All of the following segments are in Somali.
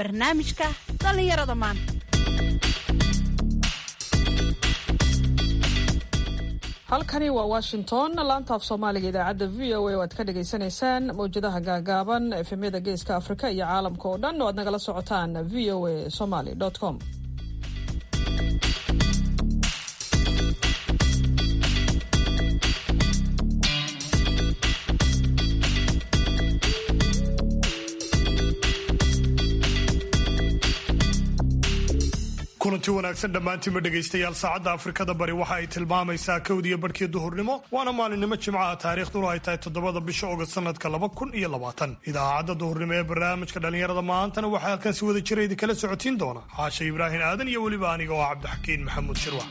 barnaamijka dhallinyarada maanta halkani waa washington laanta af soomaaliga idaacadda v o a oo aad ka dhagaysanaysaan mawjadaha gaagaaban efemyada geeska afrika iyo caalamka oo dhan oo aad nagala socotaan v o a somaly com kulanti wanaagsan dhammaantiinba dhegaystayaal saacadda afrikada bari waxa ay tilmaamaysaa kowdiyo barhkii duhurnimo waana maalinimo jimcaha taariikhduna ay tahay toddobada bisha ogost sanadka laba kun iyo labaatan idaacadda duhurnimo ee barnaamijka dhallinyarada maantana waxaa halkan si wada jira idinkala socotiin doona xaasha ibraahim aadan iyo weliba aniga oo cabdixakiin maxamuud shirwax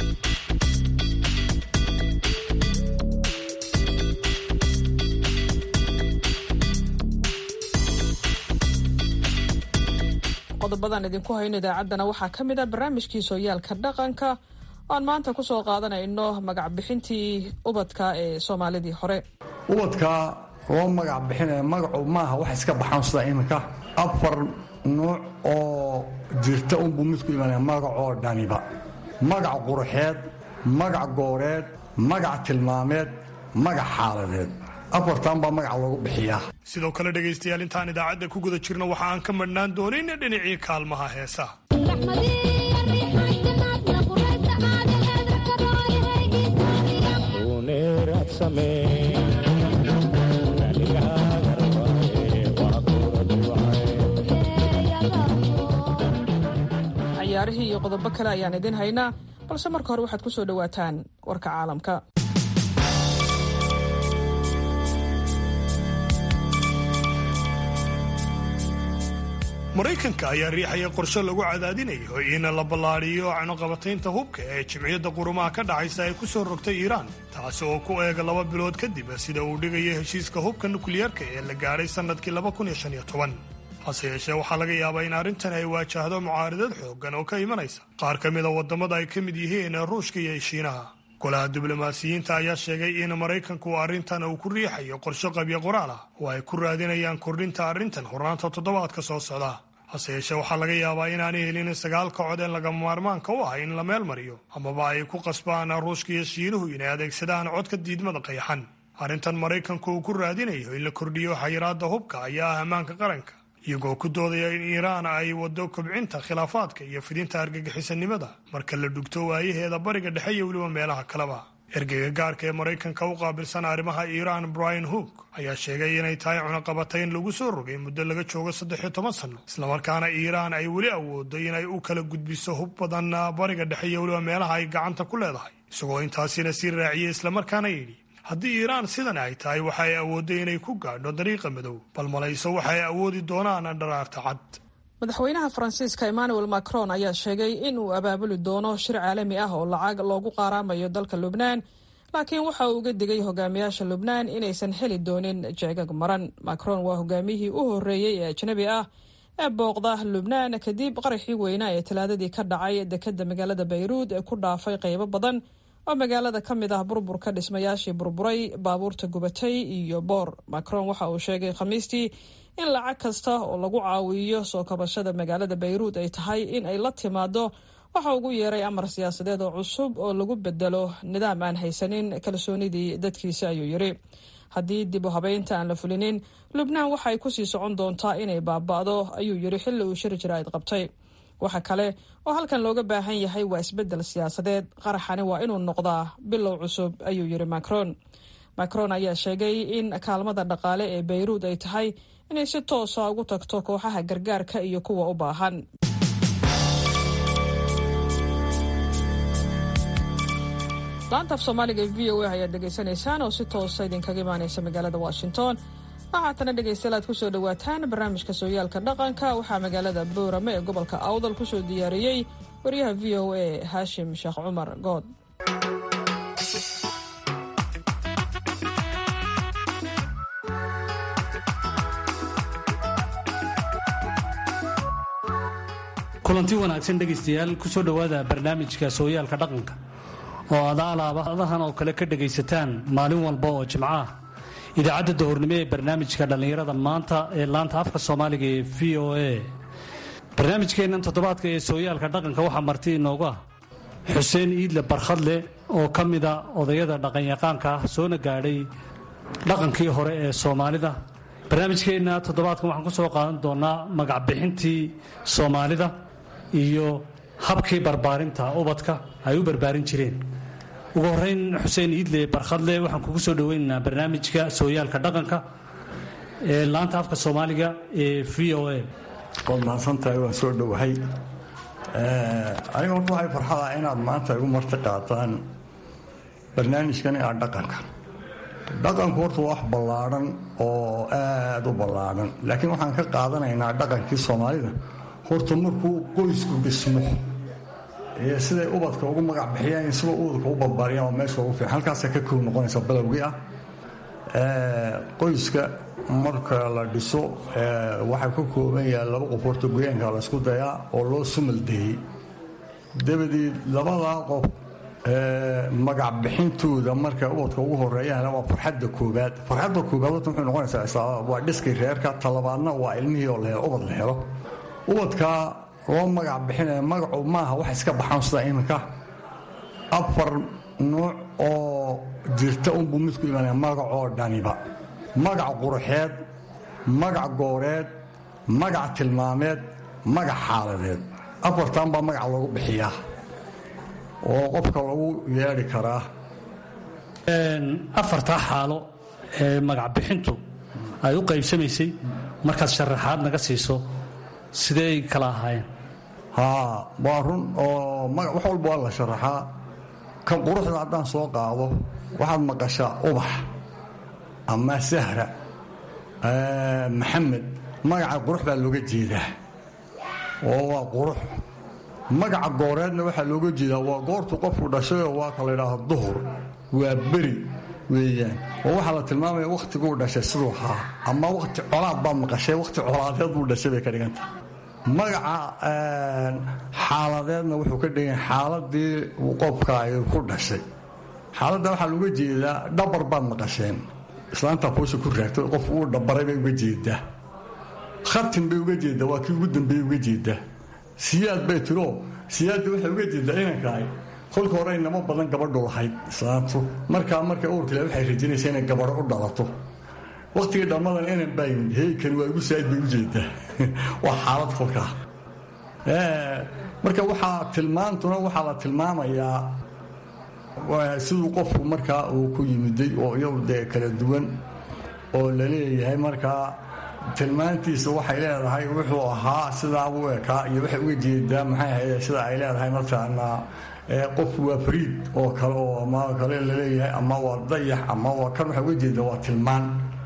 qodobadan idinku hayno idaacaddana waxaa ka mid a barnaamijkii sooyaalka dhaqanka oaan maanta ku soo qaadanayno magac bixintii ubadka ee soomaalidii hore ubadka loo magac bixinaya magacu maaha wax iska baxaan sida iminka afar nuuc oo jirta unbuu midku imanaya magacoo dhaniba magac qurxeed magac gooreed magac tilmaameed magac xaaladeed afartan baa magaca loogu bixiyaa sidoo kale dhegaystayaal intaan idaacadda ku guda jirno waxa aan ka madhnaan doonin dhinacii kaalmaha heesaha ciyaarihii iyo qodobo kale ayaan idin haynaa balse marka hore waxaad ku soo dhowaataan warka caalamka maraykanka ayaa riixaya qorshe lagu cadaadinayo in la ballaadhiyo canoqabataynta hubka ee jimciyadda qurumaha ka dhacaysa ay ku soo rogtay iiraan taasi oo ku eega laba bilood kadib sida uu dhigayo heshiiska hubka nukliyeerka ee la gaadhay sannadkii hase yeeshee waxaa laga yaabaa in arrintan ay waajahdo mucaaridad xooggan oo ka imanaysa qaar ka mida waddamada ay ka mid yihiin ruushka iyo shiinaha golaha diblomaasiyiinta ayaa sheegay in maraykanku arrintan uu ku riixayo qorshe qabyo qoraal ah oo ay ku raadinayaan kordhinta arrintan hornaanta toddobaadka soo socda hase yeeshee waxaa laga yaabaa inaanay helin sagaalka cod ee lagama maarmaanka u ah in la meel mariyo amaba ay ku qasbaan ruushka iyo shiinuhu inay adeegsadaan codka diidmada qayaxan arrintan maraykanku uu ku raadinayo in la kordhiyo xayiraadda hubka ayaa ah ammaanka qaranka iyagoo ku doodaya in iiraan ay waddo kobcinta khilaafaadka iyo fidinta argagixisanimada marka la dhugto waayaheeda bariga dhexe iyo weliba meelaha kaleba ergeyga gaarka ee maraykanka u qaabilsan arrimaha iiraan brian hook ayaa sheegay inay tahay cunaqabatayn lagu soo rogay muddo laga joogo saddex iyo toban sanno islamarkaana iiraan ay weli awoodo inay u kala gudbiso hub badan bariga dhexe iyo weliba meelaha ay gacanta ku leedahay isagoo intaasina sii raaciyey islamarkaana yidhi haddii iiraan sidan ay tahay waxa ay awoodday inay ku gaadho dariiqa madow bal malayso waxa ay awoodi doonaan dharaarta cad madaxweynaha faransiiska emmanuel macron ayaa sheegay in uu abaabuli doono shir caalami ah oo lacag loogu qaaraamayo dalka lubnaan laakiin waxa uu uga digay hogaamiyaasha lubnaan inaysan heli doonin jeegag maran macron waa hogaamiyihii u horreeyey ee ajnabi ah ee booqda lubnaan kadib qaraxii weynaa ee talaadadii ka dhacay dekadda magaalada bayruud ee ku dhaafay qaybo badan oo magaalada ka mid ah burburka dhismayaashii burburay baabuurta gubatay iyo boor macron waxa uu sheegay khamiistii in lacag kasta oo lagu caawiyo soo kabashada magaalada bayruud ay tahay in ay la timaado waxa ugu yeeray amar siyaasadeed oo cusub oo lagu bedelo nidaam aan haysanin kalsoonidii dadkiisa ayuu yidhi haddii dib u habeynta aan la fulinin lubnaan waxay kusii socon doontaa inay baaba'do ayuu yidhi xilli uu shir jiraa'id qabtay waxa kale oo halkan looga baahan yahay waa isbeddel siyaasadeed qaraxani waa inuu noqdaa bilow cusub ayuu yidhi macron macron ayaa sheegay in kaalmada dhaqaale ee bayruud ay tahay inay si toosa ugu tagto kooxaha gargaarka iyo kuwa u baahan laanta af soomaaliga e v o a ayaad dhegaysanaysaan oo si toosa idinkaga imaanaysa magaalada washington waxaatana dhegaystayaal aad kusoo dhowaataan barnaamijka sooyaalka dhaqanka waxaa magaalada boorame ee gobolka awdal kusoo diyaariyey waryaha v o a haashim sheekh cumar good kulanti wanaagsan dhegaystayaal kusoo dhowaada barnaamijka sooyaalka dhaqanka oo aad alaabadahan oo kale ka dhegaysataan maalin walba oo jimco ah idaacadda dahornimo ee barnaamijka dhallinyarada maanta ee laanta afka soomaaliga ee v o a barnaamijkeennan toddobaadka ee sooyaalka dhaqanka waxaa marti inoogu ah xuseen iidle barkhadle oo ka mida odayada dhaqanyaqaanka ah soona gaadhay dhaqankii hore ee soomaalida barnaamijkeenna toddobaadkan waxaan ku soo qaadan doonaa magacbixintii soomaalida iyo habkii barbaarinta ubadka ay u barbaarin jireen ugu horeyn xuseen iidle barkhadle waxaan kugu soo dhoweynaynaa barnaamijka sooyaalka dhaqanka ee laanta afka soomaaliga ee v o a waad mahadsantahay waan soo dhowahay aniga horta waxay farxada inaad maanta igu marti qaataan barnaamijkan aa dhaqanka dhaqanku horta wax ballaadhan oo aad u ballaadhan laakiin waxaan ka qaadanaynaa dhaqankii soomaalida horta markuu qoysku dhismo ee siday ubadka ugu magac bixiyaan sida ubadka u barbaariyaan waa meesha ugu fiican halkaasa ka kow noqonaysa balowgii ah qoyska marka la dhiso waxaa ka kooban yahay laba qof horta goyaanka laysku dayaa oo loo sumaldeeyey dabadeed labadaa qof magac bixintooda marka ubadka ugu horeeyaan waa farxadda koobaad farxadda koobaad horta muxuu noqonaysaa waa dhiskii reerka talabaadna waa ilmihii oo la ubad la helo ubadkaa loo magac bixinaya magacu maaha wax iska baxaan sida iminka afar nuuc oo jirta unbuu midku imanaya magacoo dhaniba magac quruxeed magac gooreed magac tilmaameed magac xaaladeed afartan baa magac lagu bixiyaa oo qofka lagu yeedhi karaa afartaa xaalo ee magacbixintu ay u qaybsamaysay markaad sharaxaad naga siiso sideey kala ahaayeen haa waa run oo wax walba waa la sharaxaa kan quruxda haddaan soo qaado waxaad maqashaa ubax ama sahra maxamed magaca qurux baa looga jeedaa oo waa qurux magaca gooreedna waxaa looga jeedaa waa goortu qofku dhashayoo waa ka la ydhaahdo duhur waa beri weeyaan oo waxaa la tilmaamaya wakhtiguu dhashay siduu ahaa ama wakhti colaad baad maqashay wakhti colaadeed buu dhashay bay ka dhiganta magaca xaaladeedna wuxuu ka dhigan xaaladii qofka ay ku dhashay xaaladda waxaa looga jeedaa dhabar baad maqasheen islaantaa kuusha ku raagto qof uu dhabaray bay uga jeedaa khatin bay uga jeedaa waa kii ugu dambeeyey uga jeedaa siyaad bay tiro siyaadda waxay uga jeedaa inankaay kolka hore inamo badan gabadhu lahayd islaantu markaa marka uurkale waxay rajinaysa inay gabadho u dhalato wakhtigii dhammadan inan baa yimid heykan waa igu saa'id bay u jeedaa waa xaalad kolkaa marka waxaa tilmaantuna waxaa la tilmaamayaa siduu qofku markaa uu ku yimiday oo iyagu dee kala duwan oo la leeyahay markaa tilmaantiisa waxay leedahay wuxuu ahaa sidaa u ekaa iyo waxay uga jeedaa maxay ahayd sida ay leedahay mataqaanaa qofku waa fariid oo kale oo ama kale laleeyahay ama waa dayax ama waa kan waxay uga jeedaa waa tilmaan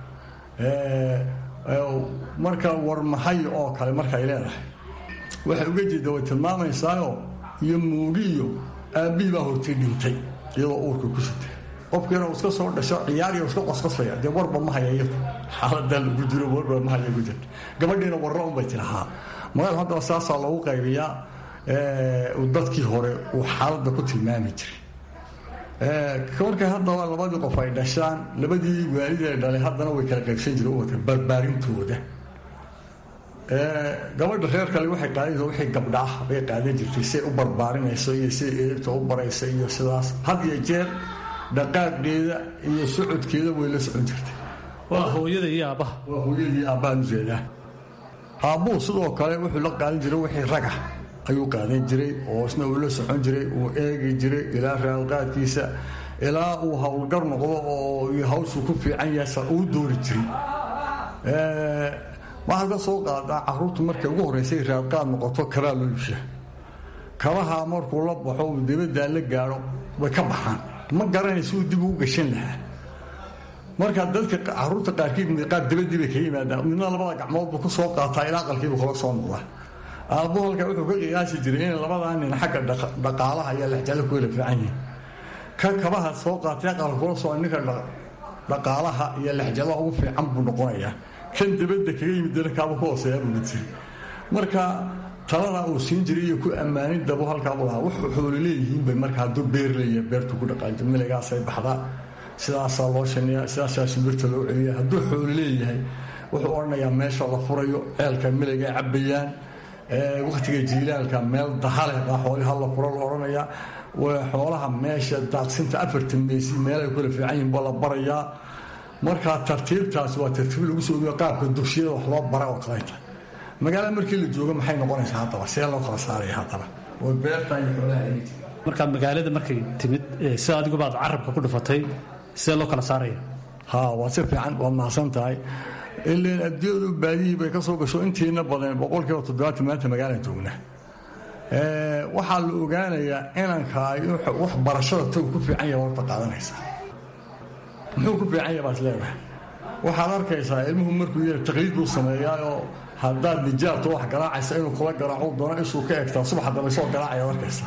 marka warmahay oo kale markaay leedahay waxay uga jeedaa way tilmaamaysaayo iyo muugiyo aabbihii baa hortay dhintay iyadoo uurka ku sitay qofkiina uu iska soo dhasho ciyaariya iska qosqosaya dee warba ma haya iyadu xaaladaa lagu jiro warba ma haya ku jirta gabadhiina warra unbay tirahaa magaal haddaba saasaa loogu qaybiyaa dadkii hore uu xaaladda ku tilmaami jiray markay haddaba labadii qof ay dhashaan labadii waalid ay dhalay haddana way kala qaybsan jireen ubadka barbaarintooda gabadha reer kale waxay qaadaysa wixii gabdha ah bay qaadan jirtay siay u barbaarinayso iyo siday eegta u baraysa iyo sidaas had iyo jeer dhaqaaqdeeda iyo socodkeeda way la socon jirtay waa hooyada iyo aabbaha waa hooyadii aabbahan ujeedaa aabbuhu sidoo kale wuxuu la qaadan jiray wixii raga ayuu qaadan jiray oo isna uu la socon jiray uu eegi jiray ilaa raalqaadkiisa ilaa uu howlgar noqdo oo hawshuu ku fiican yahay uu doori jiray waxaad ka soo qaadaa caruurtu markay ugu horreysay raadqaad noqoto kabaa loo iibshaa kabaha markuu la baxo uu dibaddaa la gaadho way ka baxaan ma garanaysa uu dib ugu gashan lahaa marka dadka caruurta qaarkiid qaar dabadii bay kaga yimaadaan midna labada gacmood buu ku soo qaataa ilaa aqalkiibu kala soo noqdaa aabbu halka wuxuu ka qiyaasi jiray inay labadaa nin xagga dhaqaalaha iyo lexjalo ku wala fiican yihin ka kabaha soo qaatay aqalka kula soo ninka dhaqaalaha iyo lexjalaha ugu fiican buu noqonayaa kan dabadda kaga yimid dalkaaba ku hooseeyaa buu jiri marka talada uu siin jiray iyo ku ammaanin dabo halkaabu lahaa wuxuu xoolo leeyihiin bay marka hadduu beer leeyahay beertu ku dhaqaanjo miligaasay baxdaa sidaasaa loo shaniyaa sidaasaa shimbirta loo celiya hadduu xoolo leeyahay wuxuu odhanayaa meesha la furayo ceelka miligay cabbayaan wakhtiga jiilaalka meel dahale baa xoolii halla kura la odhanayaa xoolaha meesha daaqsinta afartan meysi meelay kula fiican yihin baa la barayaa markaa tartiibtaas waa tartiib lagu soo ogiyo qaabka dugsiyada wax loo bara oo kaleeta magaalada markii la joogo maxay noqonaysaa haddaba see loo kala saaraya haddaba oo beerta iyo xoolaha marka magaalada markay timid sida adiguba aad carabka ku dhufatay sidee loo kala saaraya ha waa si fiican waad mahadsan tahay ilan adduunyadu baadihii bay ka soo gasho intiina badan boqolkiiba toddobaatan maanta magaalaan joogna waxaa la ogaanayaa inanka wax barashada tagu ku fiican yaha horta qaadanaysa muxuu ku fiican yaha baad leedahay waxaad arkaysaa ilmuhu markuu yara taqliid buu sameeyaayoo haddaad nijaabto wax garaacaysa inuu kula garaaco doono ishuu ka egtaa subax dambe soo garaacayaad arkaysaa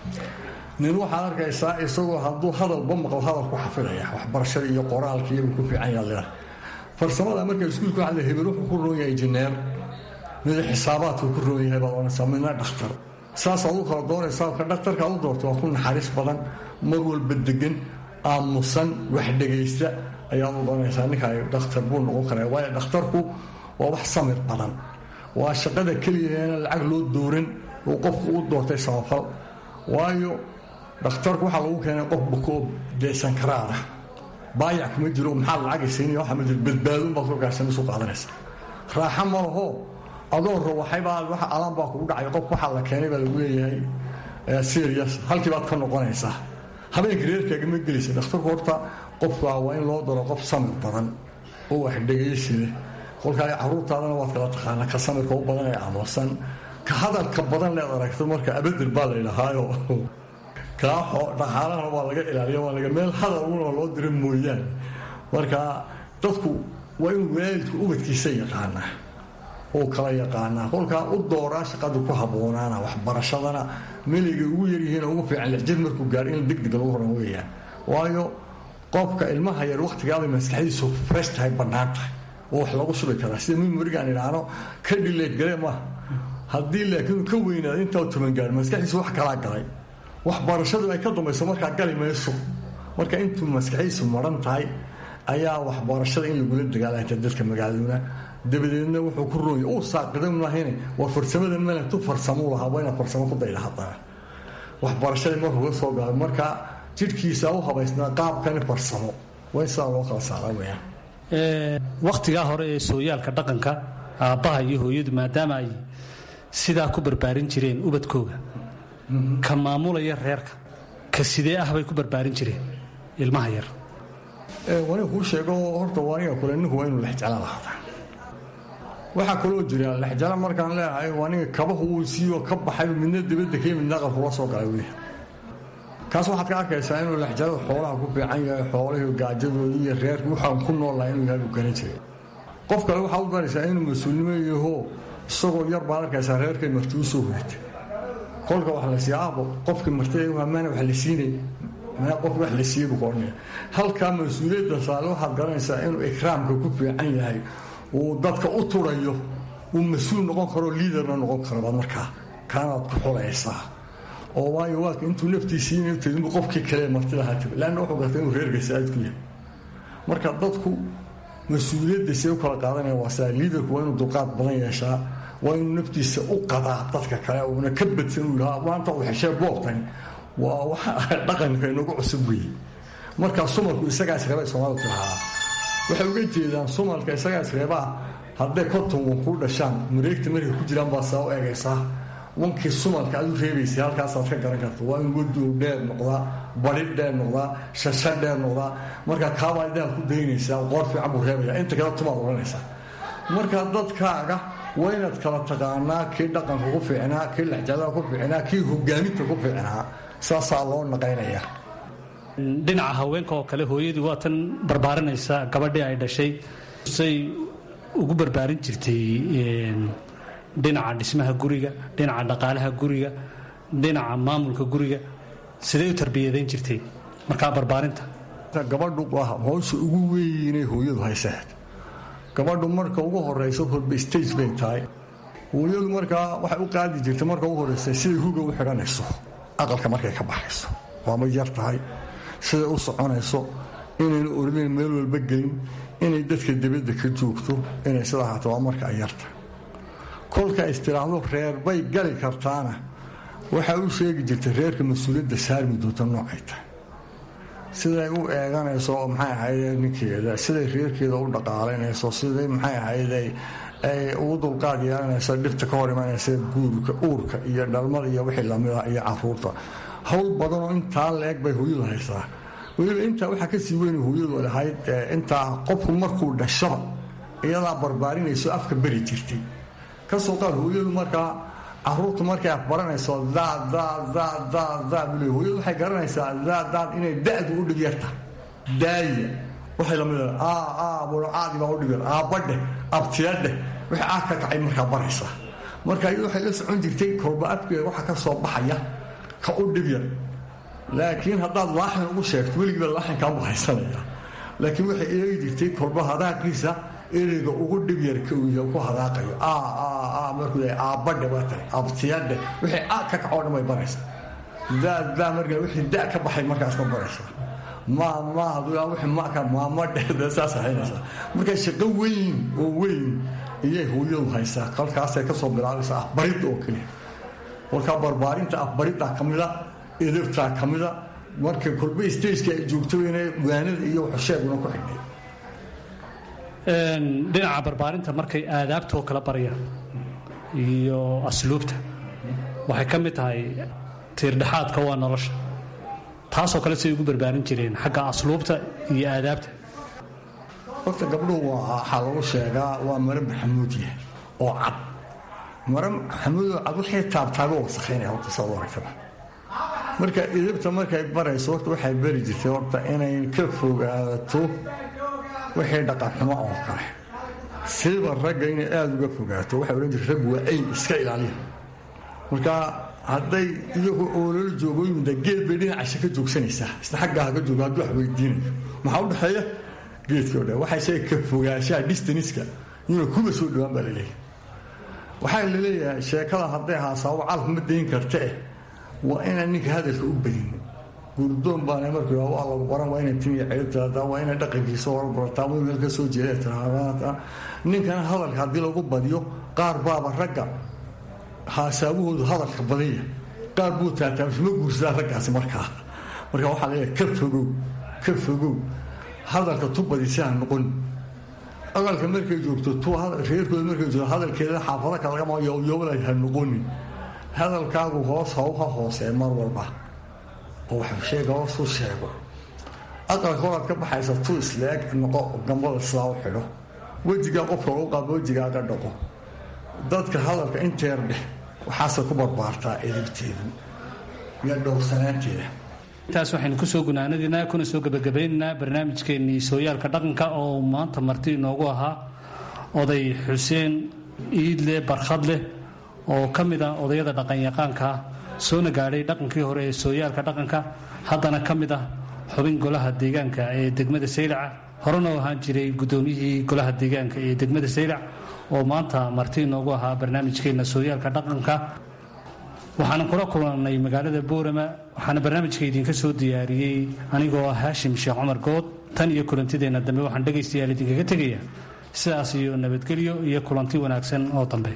nin waxaad arkaysaa isagoo hadduu hadalba maqlo hadal ku xafidaya waxbarashada iyo qoraalka iyaguu ku fiican yaha leedahay farsamada marka iskuulka waxaa la hebel wuxuu ku roon yahay injineer mida xisaabaadku ku roon yahay baad oranaysaa midna dhakhtar saasaad u kala doonaysaa ka dhakhtarka ad u doorto waa ku naxariis badan mar walba degan aamusan wax dhegaysta ayaad u doonaysaa ninka dhakhtar buu noqon karaa waayo dhakhtarku waa wax samir badan waa shaqada keliyaheena lacag loo dooran uu qofku u doortay samafal waayo dhakhtarku waxaa lagu keenay qof bukoo deesan karaada baayac kuma jiro maxaa lacagaysiinaya waxa ma jiro badbaadun baad ku gaarsanaysu qaadanaysa raaxa ma laho adoo rawaxaybaa waxa alaan baa kugu dhacay qof waxaa la keenay baa lagu leeyahay serious halkii baad ka noqonaysaa habeenka reerkaaga ma gelaysa dhakhtarku horta qofka waa in loo daro qof samir badan oo wax dhegaysi leh kolkaa caruurtaadana waad kala taqaanaa ka samirka u badan ee aamusan ka hadalka badan leed aragto marka abadel baa la ydhahaayo kaaxo dhaqaalahana waa laga ilaaliya waa laga meel hadaluna loo dira mooyaane marka dadku waa inuu waalidku ubadkiisa yaqaanaa oo kala yaqaanaa kolkaa u dooraa shaqada ku habboonaana waxbarashadana meligay ugu yaryihiin ugu fiican lixjir markuu gaaro in degdeg lagu horan weeyaan waayo qofka ilmaha yar wakhtigaabay maskaxdiisu fresh tahay bannaan tahay oo wax lagu subi karaa sida mimorigaan idhaahno ka dhileed gale maaha haddii laakiin ka weynaada intaa toban gaar maskaxdiisu wax kalaa galay waxbarashadu ay ka dambayso markaa gali mayso marka intuu maskaxdiisu maran tahay ayaa waxbarashada in lagula dagaalanta dadka magaaladuna dabadeedna wuxuu ku roonya uu saaqida maahan war farsamadan malantu farsamuu lahaa waa inaad farsamo ku dayda haddana waxbarashadii markuu ka soo gaabay marka jidhkiisa u habaysnaa qaabkani farsamo waa in sidaa loo kala saara weyaan wakhtigaa hore ee sooyaalka dhaqanka aabbaha iyo hooyadu maadaama ay sidaa ku barbaarin jireen ubadkooga ka maamulaya reerka ka sidee ah bay ku barbaarin jireen ilmaha yar waniga kuu sheego horta waniga kule ninku waa inuu lexjala lahaada waxaa kaloo jira lexjala markaan leeyahay waniga kabahu uu siiyo ka baxay midna dibadda kii midna aqalkula soo galay wey kaas waxaad ka arkaysaa inuu lexjalada xoolaha ku fiican yahay xoolahii gaajadoodii iyo reerkii waxaan ku noolnahay inuu yahay uu garan jiray qof kale waxaa u baraysaa inuu mas-uulnimo yaho isagoo yar baad arkaysaa reerkay marti u soo hoyatay kolka wax la siiya aabo qofkii martida maana wax la siinay qof wax la siiyey buu ka odhanaya halkaa mas-uuliyadda saale waxaad garanaysaa inuu ikraamka ku fiican yahay uu dadka u turayo uu mas-uul noqon karo liidarna noqon karo baad markaa kaanaad ku xulaysaa oo waayo waaka intuu naftiisiina tadinbu qofkii kale martida ha tago leanna wuxuu garta inuu reerka saa'id ku yahay marka dadku mas-uuliyadda see u kala qaadanaya waa sidaa liidarku waa inuu dulqaad badan yeeshaa waa inuu naftiisa u qadaa dadka kale uuna ka badsan uu yidhaha maanta uu xeshee boobtani waa waxa dhaqanka inagu cusub weeye markaa sumalku isagaa isreebay soomaalidu tirahaa waxay uga jeedaan sumalka isagaa isreebaa hadday konton wan kuu dhashaan mareegta markay ku jiraan baa saa u eegaysaa wankii sumalka aad u reebaysay halkaasaad ka garan karta waa in wadow dheer noqdaa bari dheer noqdaa shasha dheer noqdaa markaa kaabaa daad ku daynaysaa qoor fiican buu reebaya inta kale tumaad odhanaysaa markaa dadkaaga waa inaad kala taqaanaa kii dhaqanka ku fiicnaa kii lexjadaha ku fiicnaa kii hogaaminta ku fiicnaa saasaa loo naqaynaya dhinaca haweenka oo kale hooyadii waa tan barbaarinaysa gabadhii ay dhashay say ugu barbaarin jirtay dhinaca dhismaha guriga dhinaca dhaqaalaha guriga dhinaca maamulka guriga siday u tarbiyadayn jirtay markaa barbaarinta gabadhu howsha ugu weynay hooyadu haysahed gabadhu marka ugu horeyso horba stage bay tahay hooyadu markaa waxay u qaadi jirtay marka ugu horeysa siday huga u xidhanayso aqalka markay ka baxayso waama yar tahay siday u soconayso inayna ordayn meel walba gelin inay dadka dibadda ka joogto inay sidaa haato waa marka ay yartahay kolka istiraahdo reer bay gali kartaana waxaa u sheegi jirtay reerka mas-uuliyadda saarmi doonta noocay tahay siday u eeganayso maxay ahayde ninkeeda siday reerkeeda u dhaqaalaynayso siday maxay ahayde ay ugu dulqaad yeelanayso dhibta ka hor imanaysa guurka uurka iyo dhalmada iyo wixii lamida iyo caruurta howl badanoo intaa la-eg bay hooyadu haysaa weliba intaa waxaa kasii weyn hooyadu lahayd intaa qofku markuu dhashaba iyadaa barbaarinayso afka beri jirtay kasoo qaad hooyadu markaa caruurtu markay afbaranayso daaddaaddaaddaadbule hooyadu waxay garanaysaa daaddaad inay da-du u dhib yarta daaya waxay lamid caadibaa u dhib yar aabbadheh abtiyadheh wixii aad ka kacay markaa baraysaa marka iyadu waxay la socon jirtay kolba afkeeda waxa ka soo baxaya ka u dhib yar laakiin haddaad laaxin ugu sheegto weligiiba laaxinkaanbu haysanaya laakiin waxay eegi jirtay kolba hadaaqiisa ereyga ugu dhib yar ku hadaaqayo markuu aabbadhe waa tahay abtiyadhe wixii a ka kacoo dhan bay baraysaa daadaa markaa wixii da ka baxay markaasma baraysaa ma ma wixii maka maamadhe saas haynaysaa marka shaqo weyn oo weyn iyay hooyadu haysaa kolkaasay kasoo bilaabaysaa afbaridda oo keliya kolkaa barbaarinta afbariddaa ka mida edabtaa ka mida marka kolba stageka ay joogto ina waanada iyo waxsheeguna ku xidhnay dhinaca barbaarinta markay aadaabtoo kala barayaan iyo asluubta waxay ka mid tahay tiirdhexaadka waa nolosha taasoo kale siay ugu barbaarin jireen xagga asluubta iyo aadaabta horta gabdhuhu waxaa lagu sheegaa waa mare maxamuudiya oo cad mare maxamuudoo cad waxay taabtaago wasakhaynaya horta saad u aragtaba marka idabta markay barayso horta waxay bari jirtay horta inay ka fogaato wixii dhaqanxumo oo kale siiba ragga inay aada uga fogaato waxay odhan jirta raggu waa ayn iska ilaaliya marka hadday iyagu oolala joogooyimida geed bay dhinacasha ka joogsanaysaa isna xaggaa haka joogo hadduu wax weydiinayo maxaa u dhexeeya geedkii o dhan waxay sheega ka fogaanshaha distaniska inuu kuba soo dhowaan baa laleeyahay waxaa laleeyahay sheekada hadday haasaabo calaf ma dayn karta eh waa inaan ninka hadalka u badinin gurdoon baana markuu waa lagu baran waa inay timiya ceybtaada waa inay dhaqankiisa horbarataa waa meel ka soo jeeda tiraahdaa ninkana hadalka haddii lagu badiyo qaar baaba ragga haasaabahoodu hadalka badanya qaar buu taataabsima guursadaa raggaasi markaa marka waxaa leeyahay ka fogow ka fogow hadalka tu badisi ha noqon hadalka markay joogto tu reerkooda markay joogto hadalkeeda xaafado kalagama yoobla ha noqonin hadalkaagu hoos hawha hoosee mar walba oo wax sheega hoos u sheego aqalka horaad ka baxaysa tu isleeg noqo gambada sidaa u xidho wejigaa qofka lagu qaabo wejigaaga dhaqo dadka hadalka inteer dheh waxaase ku barbaartaa edibteedu iyo dhowrsanaanteeda intaas waxaynu kusoo gunaanadinaa kuna soo gebagabaynaynaa barnaamijkeennii sooyaalka dhaqanka oo maanta marti inoogu ahaa oday xuseen iidle barkhadleh oo ka mid ah odayada dhaqanyaqaanka soona gaadhay dhaqankii hore ee sooyaalka dhaqanka haddana ka mid ah xubin golaha deegaanka ee degmada saylaca horena u ahaan jiray guddoomiyihii golaha deegaanka ee degmada saylac oo maanta marti inoogu ahaa barnaamijkeenna sooyaalka dhaqanka waxaana kula kulannay magaalada boorama waxaana barnaamijka idinka soo diyaariyey anigoo ah haashim sheekh cumar good tan iyo kulantideenna dambe waxaan dhegaystayaal idinkaga tegaya sidaas iyo nabadgelyo iyo kulanti wanaagsan oo dambe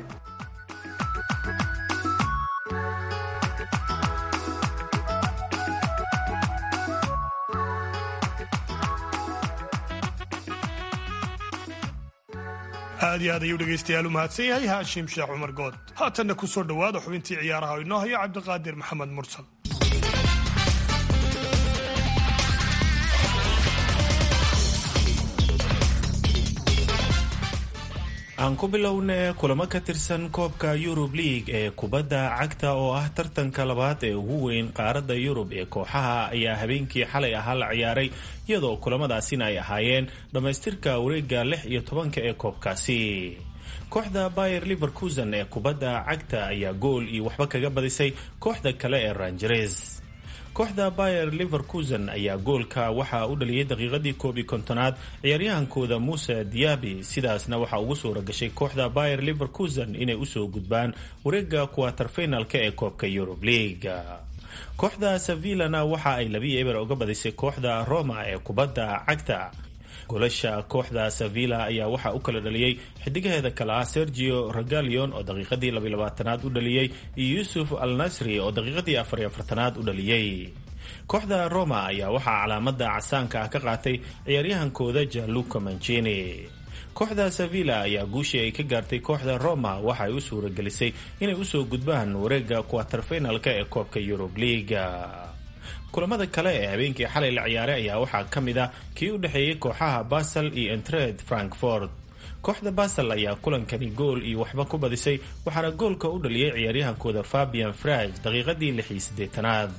aad iyo aad ayuu dhegaystayaal u mahadsan yahay haashim sheekh cumar good haatanna ku soo dhowaada xubintii ciyaaraha oo inoo hayo cabdiqaadir maxamed mursal aan ku bilowna kulamo ka tirsan koobka yurub league ee kubadda cagta oo ah tartanka labaad ee ugu weyn qaaradda yurub ee kooxaha ayaa habeenkii xalay ahaa la ciyaaray iyadoo kulamadaasina ay ahaayeen dhammaystirka wareega lix iyo tobanka ee koobkaasi kooxda bayer liverkusen ee kubadda cagta ayaa gool iyo waxba kaga badisay kooxda kale ee rangeres kooxda bayer liverkusen ayaa goolka waxaa u dhaliyay daqiiqadii koob iyo kontonaad ciyaaryahankooda muuse diabi sidaasna waxaa ugu suura gashay kooxda bayer liverkusen inay usoo gudbaan wareega kuwaterfinalka ee koobka yurub league kooxda sevillana waxa ay labii eber uga badisay kooxda roma ee kubadda cagta goolasha kooxda sevilla ayaa waxaa u kala dhaliyey xidigaheeda kale ah sergio regalion oo daqiiqadii labayabaatanaad u dhaliyey iyo yuusuf al nasri oo daqiiqadii afariyo afartanaad u dhaliyey kooxda roma ayaa waxaa calaamada casaanka ah ka qaatay ciyaaryahankooda jaluka mancini kooxda sevilla ayaa guushii ay ka gaartay kooxda roma waxa ay u suuragelisay inay usoo gudbaan wareega kuwaterfinalka ee koobka yurub liiga kulamada kale ee habeenkii xalay la ciyaaray ayaa waxaa ka mid a kii u dhexeeyey kooxaha basel iyo entred frankfort kooxda basel ayaa kulankani gool iyo waxba ku badisay waxaana goolka u dhaliyey ciyaaryahankooda fabian fraj daqiiqadii lix iyo siddeetanaad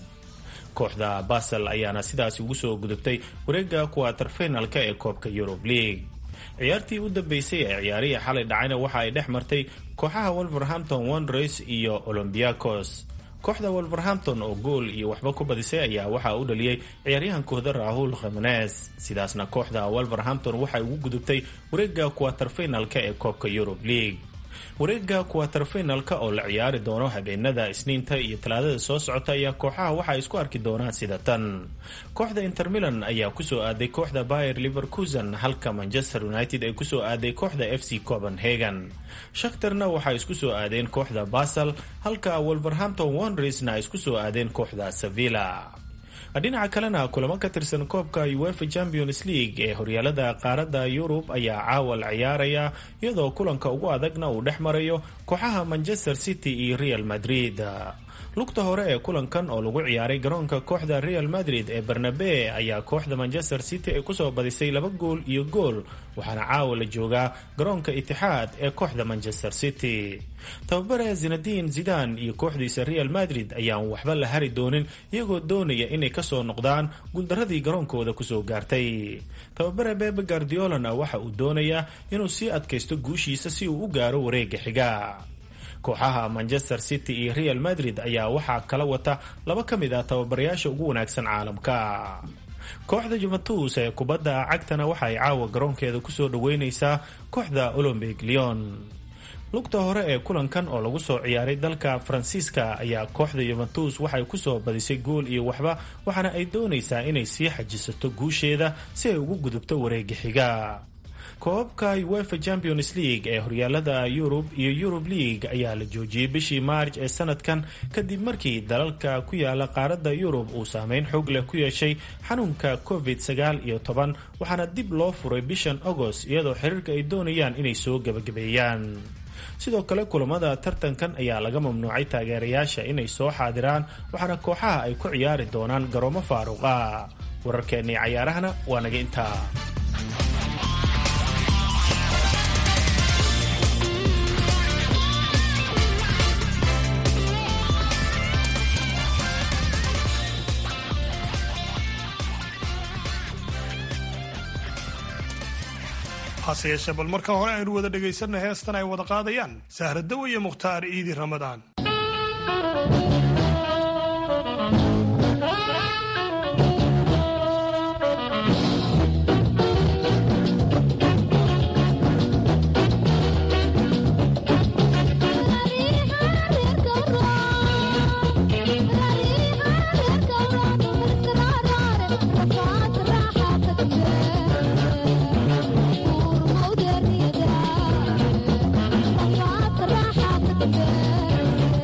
kooxda basel ayaana sidaasi ugu soo gudubtay wareega kuwaterfinalka ee koobka yurub league ciyaartii u dambeysay ee ciyaarihii xalay dhacayna waxa ay dhex martay kooxaha wolverhampton wonders iyo olombiacos kooxda wolverhampton oo gool iyo waxba ku badisay ayaa waxaa u dhaliyey ciyaaryahankooda rahul khamenes sidaasna kooxda wolverhampton waxay ugu gudubtay wareega kuwaterfinalka ee koobka yurub league wareega kuwaterfinalka oo la ciyaari doono habeenada isniinta iyo talaadada soo socota ayaa kooxaha waxa ay isku arki doonaan sida tan kooxda inter milan ayaa kusoo aaday kooxda bayer liverkusen halka manchester united ay kusoo aaday kooxda f c copenhagen shakhtarna waxay isku soo aadeen kooxda basel halka wolverhampton wondresna ay isku soo aadeen kooxda sevilla dhinaca kalena kulamo ka tirsan koobka uefa champions league ee horyaalada qaaradda yurub ayaa caawa la ciyaaraya iyadoo kulanka ugu adagna uu dhex marayo kooxaha manchester city iyo real madrid lugta hore ee kulankan oo lagu ciyaaray garoonka kooxda real madrid ee barnabe ayaa kooxda manchester city ay kusoo badisay laba gool iyo gool waxaana caawa la joogaa garoonka itixaad ee kooxda manchester city tababare zinadiin zidan iyo kooxdiisa real madrid ayaan waxba la hari doonin iyagoo doonaya inay kasoo noqdaan guuldaradii garoonkooda kusoo gaartay tababare bebe guardiolana waxa uu doonayaa inuu sii adkaysto guushiisa si uu u gaaro wareega xiga kooxaha manchester city iyo real madrid ayaa waxaa kala wata laba ka mid ah tababarayaasha ugu wanaagsan caalamka kooxda juventus ee kubadda cagtana waxa ay caawa garoonkeeda kusoo dhaweyneysaa kooxda olombic leon lugta hore ee kulankan oo lagu soo ciyaaray dalka faransiiska ayaa kooxda yuventus waxay kusoo badisay gool iyo waxba waxaana ay doonaysaa inay sii xajisato guusheeda si ay ugu gudubto wareega xiga koobabka uefa champions league ee horyaalada yurub iyo yurub league ayaa la joojiyey bishii maarj ee sanadkan kadib markii dalalka ku yaala qaaradda yurub uu saameyn xoog leh ku yeeshay xanuunka covid sagaal iyo toban waxaana dib loo furay bishan agost iyadoo xiriirka ay doonayaan inay soo gebagabeeyaan sidoo kale kulamada tartankan ayaa laga mamnuucay taageerayaasha inay soo xaadiraan waxaana kooxaha ay ku ciyaari doonaan garoomo faaruqa wararkeennii cayaarahana waa naga intaa hase yeeshee bal marka hore aynu wada dhegaysanna heestan ay wada qaadayaan sahradow iyo mukhtaar iidi ramadaan Yeah.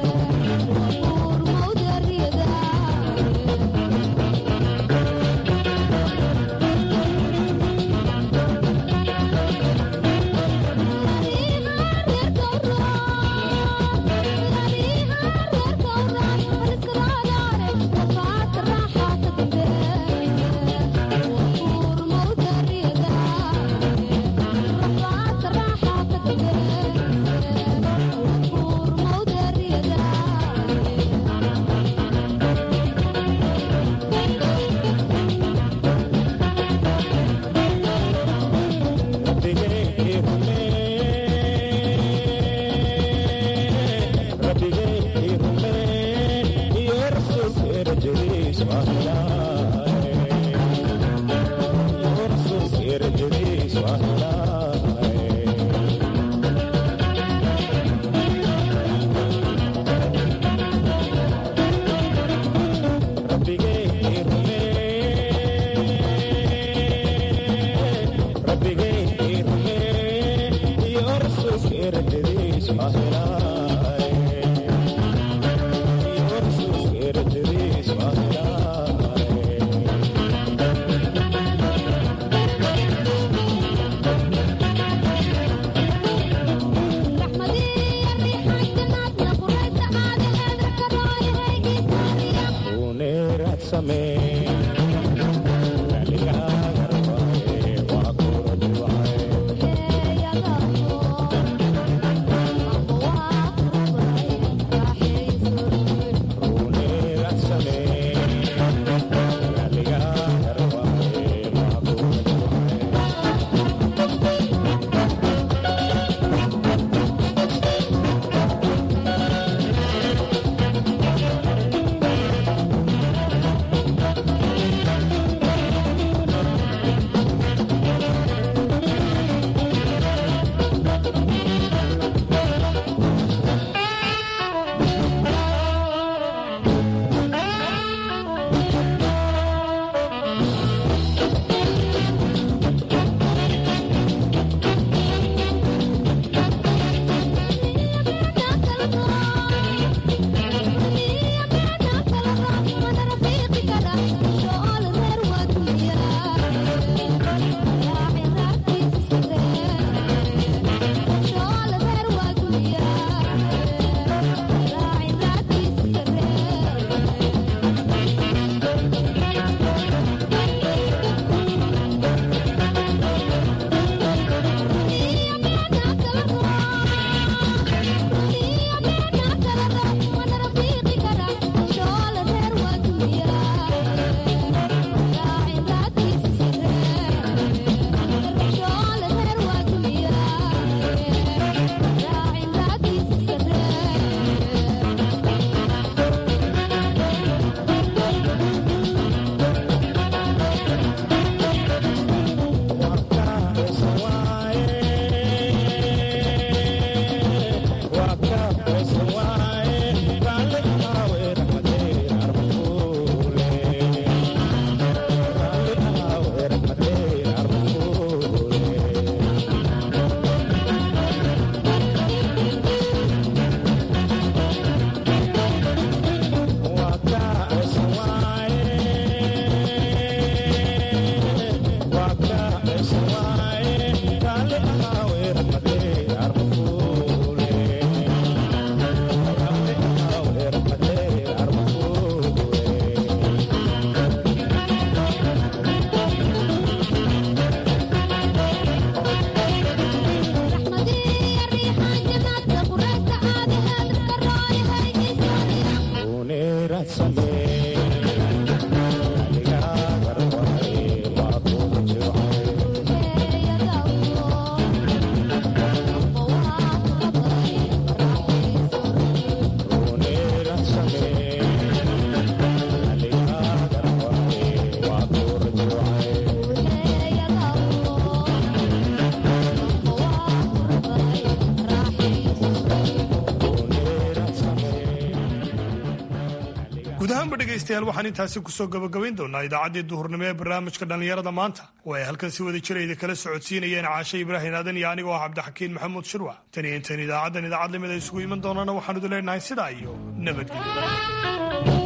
guud ahaanba dhegaystayaal waxaan intaasi kusoo gabagabayn doonaa idaacaddii duhurnimo ee barnaamijka dhallinyarada maanta oo ay halkan si wada jirayda kala socodsiinayeen caashe ibraahim aadan iyo anigoo ah cabdixakiin maxamuud shirwac tan iyo intan idaacaddan idaacad lamid ay isugu iman doonaana waxaanu idin leenahay sidaa iyo nabadgelyo